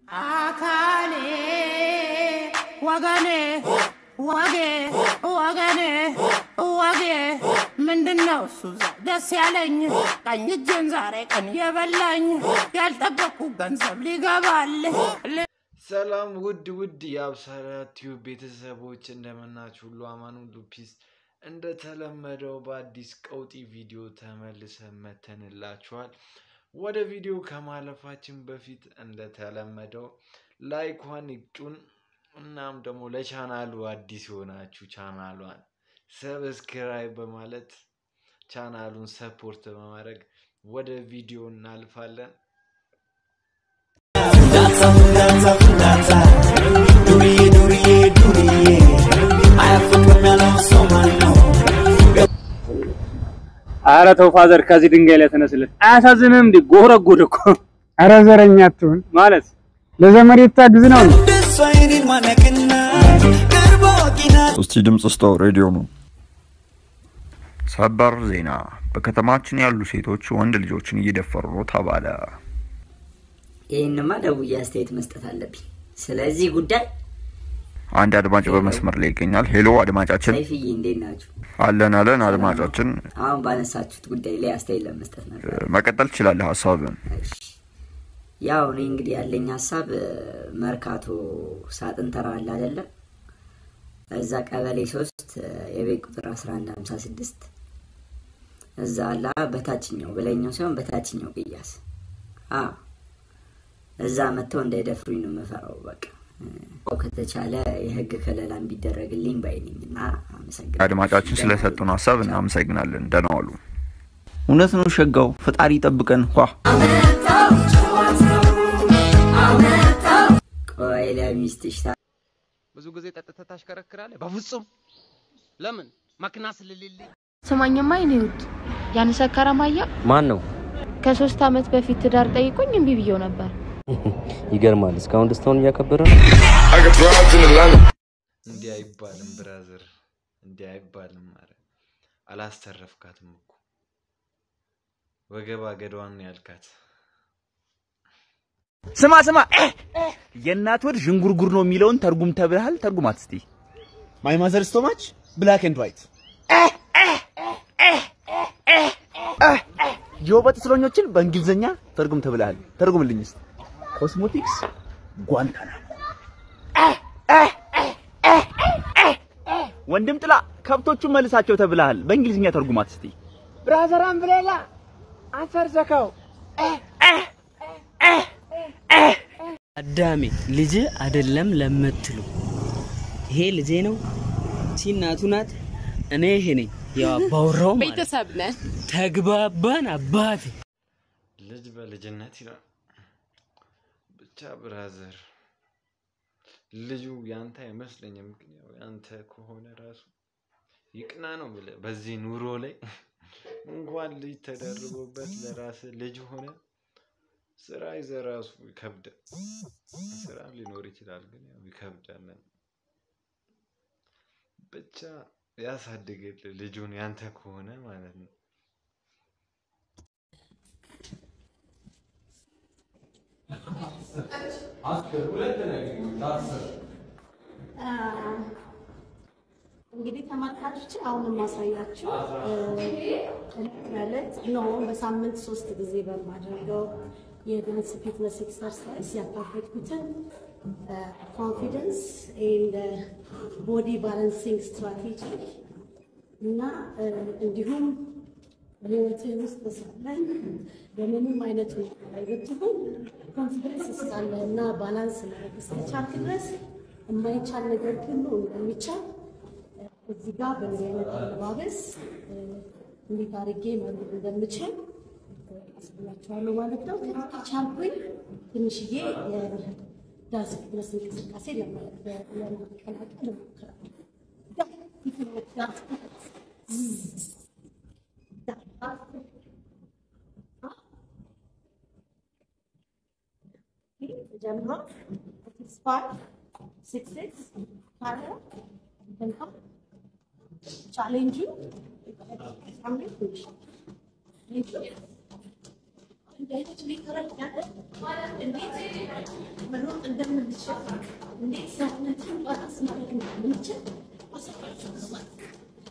አካሌ ወገኔ ወጌ ወገኔ ወጌ ምንድነው እሱ ዛ- ደስ ያለኝ ቀኝ እጄን ዛሬ ቀን የበላኝ ያልጠበቅኩ ገንዘብ ሊገባል ሰላም ውድ ውድ የአብሳራ ቲዩብ ቤተሰቦች እንደምናችሁ ሁሉ አማን ሁሉ ፒስ እንደተለመደው በአዲስ ቀውጢ ቪዲዮ ተመልሰን መተንላችኋል። ወደ ቪዲዮ ከማለፋችን በፊት እንደተለመደው ላይኳን ይጩን። እናም ደግሞ ለቻናሉ አዲስ የሆናችሁ ቻናሏን ሰብስክራይብ በማለት ቻናሉን ሰፖርት በማድረግ ወደ ቪዲዮ እናልፋለን። ፍንዳታ ፍንዳታ ፍንዳታ ዱርዬ ዱርዬ ዱርዬ አያፍቅም ያለው ሰው ማን ነው? አረ ተው ፋዘር፣ ከዚህ ድንጋይ ላይ ተነስለት። አያሳዝንም እንዴ? ጎረጎደ እኮ አረ ዘረኛ አትሁን። ማለት ለዘመድ የታግዝ ነው። እንደሷ አይኔን ማነቅና ቅርብ አዋቂ ናት። እስቲ ድምፅ ስጠው፣ ሬዲዮ ነው። ሰበር ዜና። በከተማችን ያሉ ሴቶች ወንድ ልጆችን እየደፈሩ ነው ተባለ። ይህንማ ደውዬ አስተያየት መስጠት አለብኝ። ስለዚህ ጉዳይ አንድ አድማጭ በመስመር ላይ ይገኛል። ሄሎ አድማጫችን፣ ሰይፍዬ እንዴት ናችሁ? አለን አለን። አድማጫችን አሁን ባነሳችሁት ጉዳይ ላይ አስተያየት ለመስጠት ነበር። መቀጠል ትችላለህ ሀሳብን። እሺ። ያው እኔ እንግዲህ ያለኝ ሀሳብ እ፣ መርካቶ ሳጥን ተራ አለ አይደለም? እዛ ቀበሌ ሶስት እ፣ የቤት ቁጥር አስራ አንድ ሀምሳ ስድስት እዛ አላ በታችኛው በላይኛው ሳይሆን በታችኛው ቅያስ አ እዛ መጥተው እንዳይደፍሩኝ ነው የምፈራው። በቃ እ፣ ከተቻለ የህግ ከለላ ቢደረግልኝ ባይነኝ እና አመሰግናለሁ። አድማጫችን ስለሰጡን ሀሳብ እናመሰግናለን። ደህና ዋሉ። እውነት ነው ሸጋው፣ ፈጣሪ ይጠብቀን። ኳ ቆይ ለሚስትሽ ታ- ብዙ ጊዜ ጠጥተህ ታሽከረክራለህ? በፍጹም ለምን? መኪና ስለሌለኝ ስማኝማ የኔ ውድ ያን ሰካራም አያ ማን ነው? ከሶስት አመት በፊት ትዳር ጠይቆኝ እምቢ ብየው ነበር። ይገርማል። እስካሁን ደስታውን እያከበረ ነው። እንዲህ አይባልም ብራዘር፣ እንዲህ አይባልም። ኧረ አላስተረፍካትም እኮ ወገባ ገዳዋን ነው ያልካት። ስማ ስማ፣ የእናት ወድ ዥንጉርጉር ነው የሚለውን ተርጉም ተብልሃል። ተርጉማት እስቲ። ማይ ማዘር ስቶማች ብላክ ኤንድ ዋይት የውበት እስረኞችን በእንግሊዝኛ ተርጉም ተብልሃል። ተርጉምልኝ እስቲ። ኮስሞቲክስ ጓንታናሞ። ወንድም ጥላ ከብቶቹን መልሳቸው ተብልሃል። በእንግሊዝኛ ተርጉማት እስቲ። ብራዘር አምብሬላ አፈር ዘካው አዳሜ ልጅ አይደለም ለምትሉ ይሄ ልጄ ነው፣ ሲናቱ ናት፣ እኔ ይሄ ነኝ። ያው አባወራው ማለት ቤተሰብ ነን። ተግባባን አባቴ። ልጅ በልጅነት ይላል። ብቻ ብራዘር ልጁ ያንተ አይመስለኝም፣ ግን ያው ያንተ ከሆነ ራሱ ይቅና ነው ብለህ በዚህ ኑሮ ላይ እንኳን ልጅ ተደርቦበት ለራስ ልጅ ሆነ ስራ ይዘህ ራሱ ይከብዳል። ስራ ሊኖር ይችላል፣ ግን ያው ይከብዳል። ብቻ ያሳድግል ልጁን ያንተ ከሆነ ማለት ነው። እንግዲህ ተመልካቾች አሁን የማሳያችሁ እለት በእለት ነው በሳምንት ሶስት ጊዜ በማደርገው የዳንስ ፊትነስ ኤክሰርሳይዝ ያካፈትኩትን ኮንፊደንስ ኤንድ ቦዲ ባላንሲንግ ስትራቴጂ እና እ፣ እንዲሁም በህይወትህ ውስጥ ሳለን በምንም አይነት ሁኔታ ላይ ብትሆን ኮንፊደንስ እስካለህ እና ባላንስ ማድረግ እስከቻልክ ድረስ የማይቻል ነገር ሁሉ እንደሚቻል እዚህ ጋር በዚህ አይነት አለባበስ እ፣ እንዴት አድርጌ መኖር እንደምችል አስብላችኋለሁ ማለት ነው። ከዚህ ከቻልኩኝ ትንሽዬ የዳንስ ፊትነስ እንቅስቃሴ ለማ- ለማቀላቀል እሞክራለሁ። ዳንስ ፊትነስ ጀምሮ ሲክስ ፋይቭ ሲክስ ሲክስ ካለ እንካ ቻሌንጁ ሳምንት ትንሽ እንዴት ሊተረዳለን እንዴት መኖር እንደምንችል እንዴት ሰውነትን ባላንስ ማድረግ እንደምንችል አሳያችኋለሁ ማለት ነው።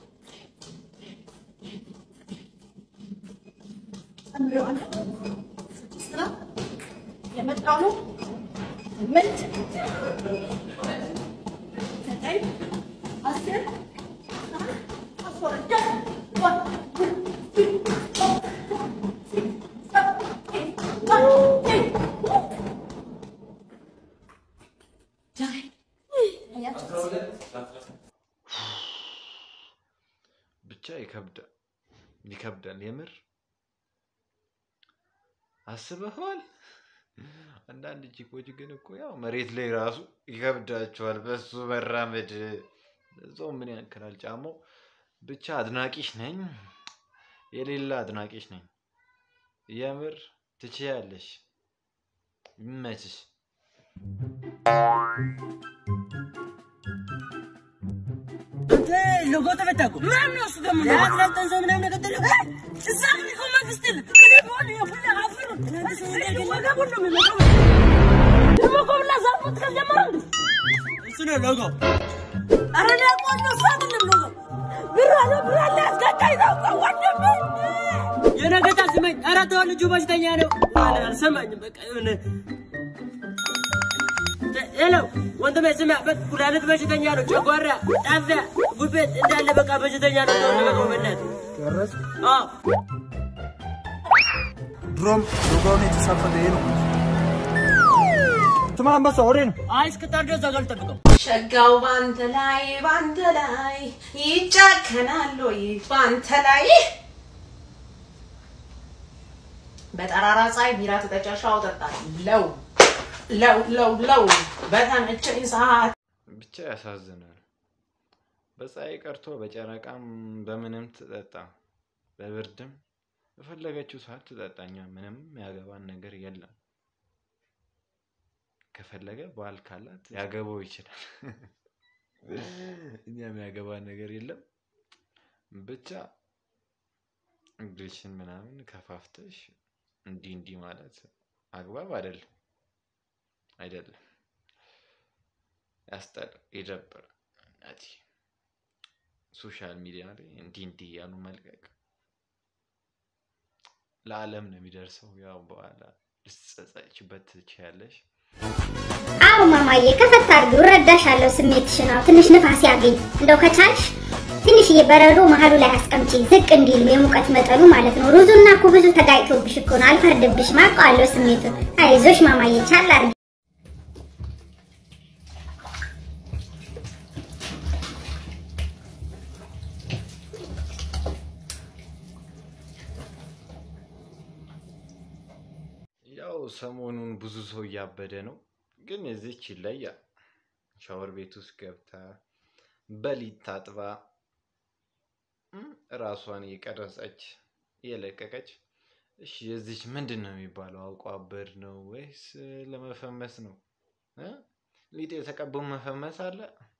ጨምሬዋለሁ። ስራ የመጣው ነው ስምንት ዘጠኝ አስር አስራ ሁለት one, two, three, four, five, six, seven, eight, nine, ten. ዳይ አያችሁት? ብቻ ይከብዳል ይከብዳል የምር አስበኸዋል አንዳንድ ቺኮች ግን እኮ ያው መሬት ላይ ራሱ ይከብዳቸዋል በሱ መራመድ እዛው ምን ያክላል ጫማው ብቻ አድናቂሽ ነኝ የሌላ አድናቂሽ ነኝ የምር ትችያለሽ ይመችሽ አንተ ሎጎ ተፈታ እኮ ምናምን ነው እሱ ደግሞ ለአትላንተን ሰው ምናምን የገደለው እዛ ምን እኮ መንግስት የለም እኔ በሆነ የሁላ አፈሩ ወገቡን ነው የሚመጣው ደግሞ እኮ ብላ ዛፎት ከጀመረ እንዴ እሱ ነው ሎጎ አረ ደግሞ ነው እሱ አይደለም ሎጎ ብር አለ ብር አለ አስገዳይ ነው እኮ ወንድም የነገታ ስመኝ ኧረ ተው ልጁ በሽተኛ ነው አለ አልሰማኝም በቃ የሆነ ሄሎ ወንድሜ ስማ፣ በቃ ኩላሊት በሽተኛ ነው፣ ጨጓራ፣ ጣፊያ፣ ጉበት እንዳለ በቃ በሽተኛ ነው። ተው በቃ በእናትህ። አዎ ድሮም ሎጋውን የተሳፈጠ ይሄ ነው። ስማ አንበሳ ወሬ ነው። አይ እስክታደርስ አገል ጠብቀው። ሸጋው ባንተ ላይ ባንተ ላይ ይጨከናል ወይ ባንተ ላይ በጠራራ ፀሐይ ቢራ ትጠጫ ሻው ጠጣለው ለው ለው ለው በተመቸኝ ሰዓት ብቻ ያሳዝናል በፀሐይ ቀርቶ በጨረቃም በምንም ትጠጣ በብርድም በፈለገችው ሰዓት ትጠጣኛ ምንም ያገባን ነገር የለም ከፈለገ ባል ካላት ያገባው ይችላል እኛም ያገባን ነገር የለም ብቻ እግርሽን ምናምን ከፋፍተሽ እንዲህ እንዲህ ማለት አግባብ አይደለም አይደለም ያስጠላ ይደብራል እናቴ ሶሻል ሚዲያ ላይ እንዲህ እንዲህ እያሉ መልቀቅ ለዓለም ነው የሚደርሰው ያው በኋላ ልትጸጸችበት ትችያለሽ አዎ ማማዬ ከፈት አድርጊው፣ እረዳሻለሁ ስሜትሽን። አዎ ትንሽ ንፋስ ያገኝ እንደው ከቻልሽ ትንሽዬ በረዶ መሀሉ ላይ አስቀምጪ፣ ዝቅ እንዲል የሙቀት መጠኑ ማለት ነው። ሩዙና ኩብዙ ተጋጭቶብሽ እኮ ነው። አልፈርድብሽም፣ አውቀዋለሁ ስሜቱን። አይዞሽ ማማዬ፣ ቻል አድርጊ። ያው ሰሞኑን ብዙ ሰው እያበደ ነው፣ ግን እዚች ይለያል። ሻወር ቤት ውስጥ ገብታ በሊት ታጥባ እም፣ ራሷን እየቀረጸች እየለቀቀች። እሺ የዚች ምንድን ነው የሚባለው? አውቆ አበድ ነው ወይስ ለመፈመስ ነው? እ? ሊጥ የተቀቡ መፈመስ አለ።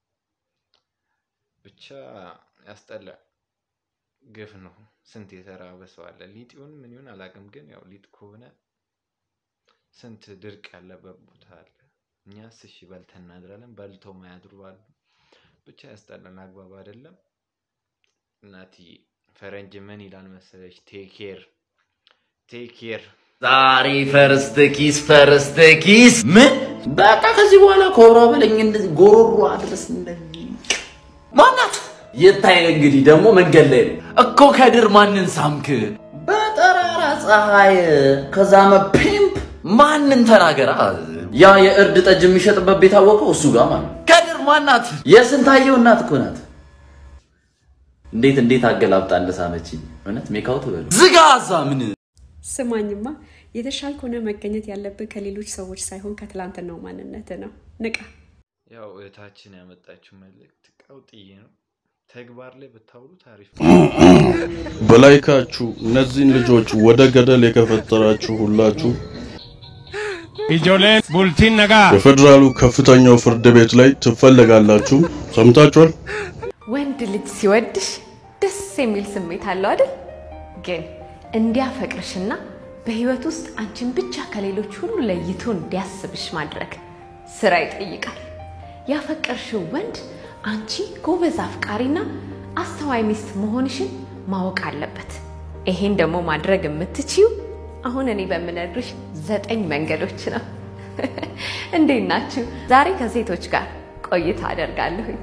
ብቻ ያስጠላል። ግፍ ነው። ስንት የተራበ ሰው አለ። ሊጥ ይሁን ምን ይሁን አላውቅም፣ ግን ያው ሊጥ ከሆነ ስንት ድርቅ ያለበት ቦታ አለ። እኛስ እሺ በልተን እናድራለን፣ በልተው ማያድሩ አሉ። ብቻ ያስጠላል፣ አግባብ አይደለም። እናትዬ ፈረንጅ ምን ይላል መሰለች? ቴክ ኬር ቴክ ኬር ዛሬ ፈርስት ኪስ ፈርስት ኪስ ምን በቃ ከዚህ በኋላ ኮራ በለኝ እንደዚህ ጎሮሮ አድረስ እንደዚህ ማናት የታይ እንግዲህ ደግሞ መንገድ ላይ ነው እኮ ከድር ማንን ሳምክ በጠራራ ፀሐይ ከዛመ ፒምፕ ማንን ተናገራ ያ የእርድ ጠጅ የሚሸጥበት ቤት አወቀው እሱ ጋር ማለት ነው። ከድር ማናት የስንታየው እናት እኮ ናት እንዴት እንዴት አገላብጣ እንደሳመችኝ እውነት ሜካውት በሉ ዝጋ እዛ ምን ስማኝማ የተሻልክ ሆነ መገኘት ያለብህ ከሌሎች ሰዎች ሳይሆን ከትላንትናው ማንነት ነው። ንቃ። ያው እህታችን ያመጣችው መልእክት ቀውጥዬ ነው። ተግባር ላይ ብታውሉት አሪፍ በላይካችሁ እነዚህን ልጆች ወደ ገደል የከፈጠራችሁ ሁላችሁ Ijoolleen bultiin nagaa. በፌዴራሉ ከፍተኛው ፍርድ ቤት ላይ ትፈለጋላችሁ። ሰምታችኋል? ወንድ ልጅ ሲወድሽ ደስ የሚል ስሜት አለው አይደል? ግን እንዲያፈቅርሽና በህይወት ውስጥ አንቺን ብቻ ከሌሎች ሁሉ ለይቶ እንዲያስብሽ ማድረግ ስራ ይጠይቃል። ያፈቀርሽው ወንድ አንቺ ጎበዝ አፍቃሪና አስተዋይ ሚስት መሆንሽን ማወቅ አለበት። ይሄን ደግሞ ማድረግ የምትችይው አሁን እኔ በምነግርሽ ዘጠኝ መንገዶች ነው። እንዴት ናችሁ? ዛሬ ከሴቶች ጋር ቆይታ አደርጋለሁኝ።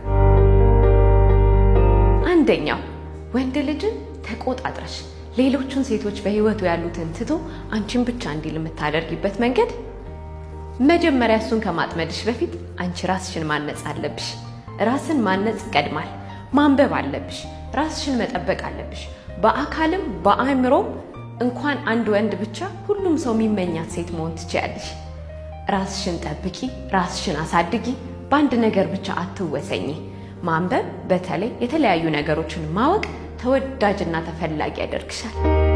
አንደኛው ወንድ ልጅን ተቆጣጥረሽ ሌሎቹን ሴቶች በህይወቱ ያሉትን ትቶ አንቺን ብቻ እንዲል የምታደርጊበት መንገድ መጀመሪያ እሱን ከማጥመድሽ በፊት አንቺ ራስሽን ማነጽ አለብሽ። ራስን ማነጽ ይቀድማል። ማንበብ አለብሽ። ራስሽን መጠበቅ አለብሽ። በአካልም በአእምሮም እንኳን አንድ ወንድ ብቻ ሁሉም ሰው የሚመኛት ሴት መሆን ትችያለሽ። ራስሽን ጠብቂ፣ ራስሽን አሳድጊ። በአንድ ነገር ብቻ አትወሰኝ። ማንበብ፣ በተለይ የተለያዩ ነገሮችን ማወቅ ተወዳጅና ተፈላጊ ያደርግሻል።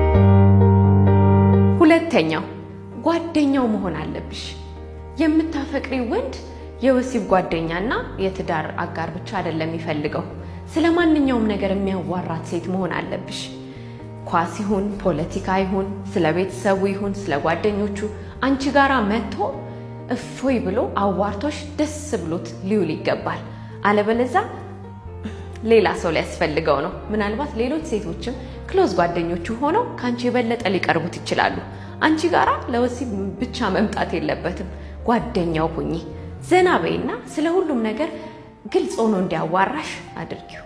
ሁለተኛው ጓደኛው መሆን አለብሽ። የምታፈቅሪ ወንድ የወሲብ ጓደኛና የትዳር አጋር ብቻ አይደለም የሚፈልገው። ስለ ማንኛውም ነገር የሚያዋራት ሴት መሆን አለብሽ። ኳስ ይሁን ፖለቲካ ይሁን ስለ ቤተሰቡ ይሁን ስለ ጓደኞቹ አንቺ ጋራ መጥቶ እፎይ ብሎ አዋርቶሽ ደስ ብሎት ሊውል ይገባል። አለበለዛ ሌላ ሰው ሊያስፈልገው ነው። ምናልባት ሌሎች ሴቶችም ክሎዝ ጓደኞቹ ሆነው ከአንቺ የበለጠ ሊቀርቡት ይችላሉ። አንቺ ጋራ ለወሲብ ብቻ መምጣት የለበትም። ጓደኛው ሁኚ። ዘና በይና ስለ ሁሉም ነገር ግልጽ ሆኖ እንዲያዋራሽ አድርጊው።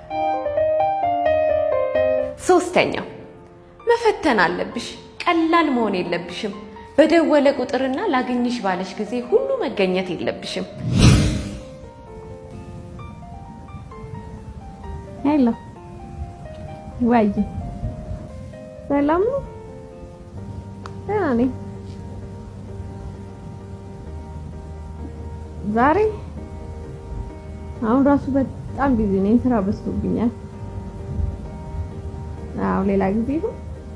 ሶስተኛው መፈተን አለብሽ። ቀላል መሆን የለብሽም። በደወለ ቁጥርና ላገኝሽ ባለሽ ጊዜ ሁሉ መገኘት የለብሽም። ሄሎ ወይ ሰላም ነው? ደህና ነኝ። ዛሬ አሁን ራሱ በጣም ቢዚ ነኝ፣ ስራ በዝቶብኛል። አዎ ሌላ ጊዜ ነው።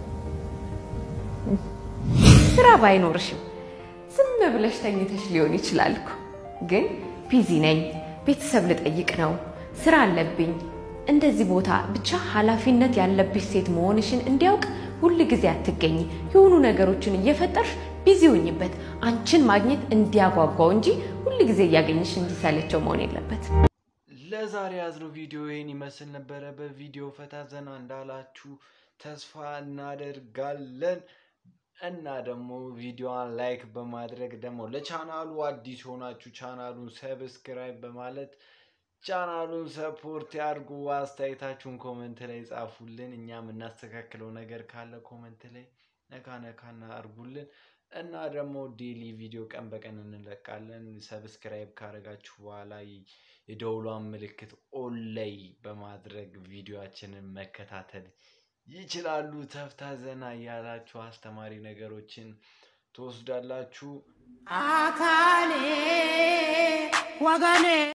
ስራ ባይኖርሽም ዝም ብለሽ ተኝተሽ ሊሆን ይችላል እኮ። ግን ቢዚ ነኝ፣ ቤተሰብ ልጠይቅ ነው፣ ስራ አለብኝ፣ እንደዚህ ቦታ ብቻ ኃላፊነት ያለብሽ ሴት መሆንሽን እንዲያውቅ ሁል ጊዜ አትገኝ። የሆኑ ነገሮችን እየፈጠርሽ ቢዚ ሆኝበት አንቺን ማግኘት እንዲያጓጓው እንጂ ሁል ጊዜ እያገኘሽ እንዲሰለቸው መሆን የለበት። ለዛሬ ያዝነው ቪዲዮ ይህን ይመስል ነበረ። በቪዲዮ ፈታ ዘና እንዳላችሁ ተስፋ እናደርጋለን እና ደግሞ ቪዲዮዋን ላይክ በማድረግ ደግሞ ለቻናሉ አዲስ የሆናችሁ ቻናሉን ሰብስክራይብ በማለት ቻናሉን ሰፖርት ያድርጉ። አስተያየታችሁን ኮመንት ላይ ጻፉልን። እኛ የምናስተካክለው ነገር ካለ ኮመንት ላይ ነካ ነካና አድርጉልን እና ደግሞ ዴሊ ቪዲዮ ቀን በቀን እንለቃለን። ሰብስክራይብ ካረጋችሁ በኋላ የደውሏን ምልክት ኦን ላይ በማድረግ ቪዲዮችንን መከታተል ይችላሉ። ተፍታ ዘና እያላችሁ አስተማሪ ነገሮችን ትወስዳላችሁ። አካሌ ወገኔ